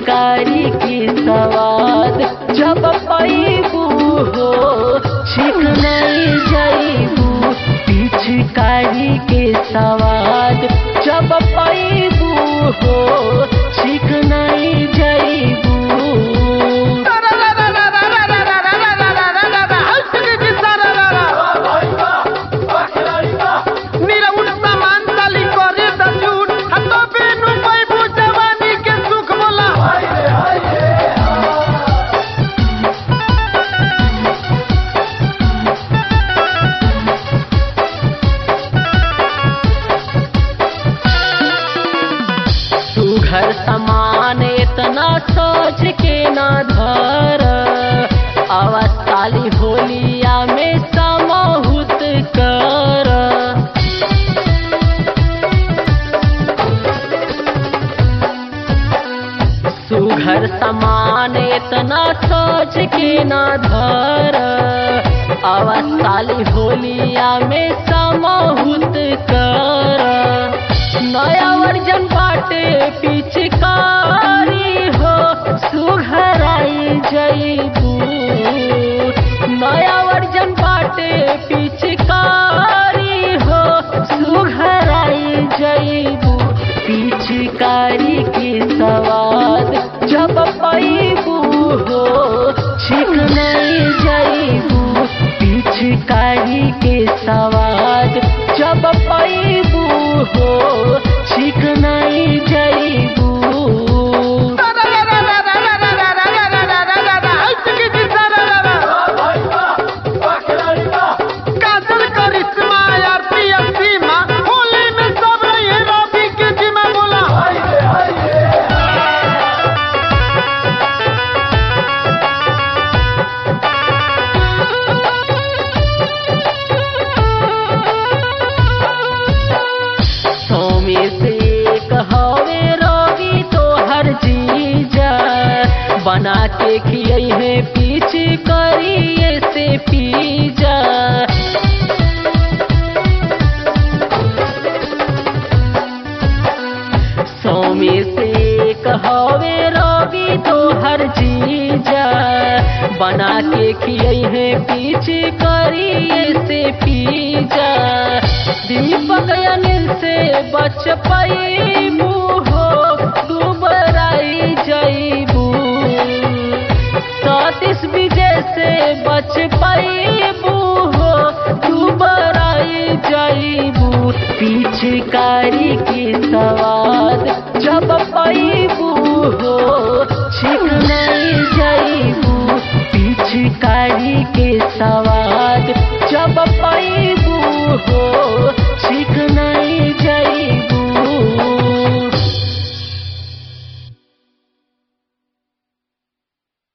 पिचकारी के सवाद जब पैबू हो छिक नहीं जैबू पिचकारी के सवाद जब पैबू हो छिक नहीं जैबू सुघर समान इतना सोच के ना धर अवस्थाली होलिया में समहुत कर सुघर समान इतना सोच के ना धर अवस्थाली होलिया में समहुत कर नया वर्जन बाटे पिचकारी हो सुघराई जईबू नया वर्जन बाटे पिचकारी हो सुघराई जईबू पिचकारी के सवाद जब पैबू हो छिक नहीं जईबू पिचकारी के सवाद जब पैबू हो छिक नहीं जईबू काजल करिश्मा आरती सीमा होली में सब रही रवि के जिमा बोला सोमी से कहवे रवि तो हर जीजा बना के खियई है पीछ करिए से पीजा सोमी से कहवे रवि तो हर जीजा बना के खियई है पीछ करिए से पीजा दीपक अनिल से बच पैबू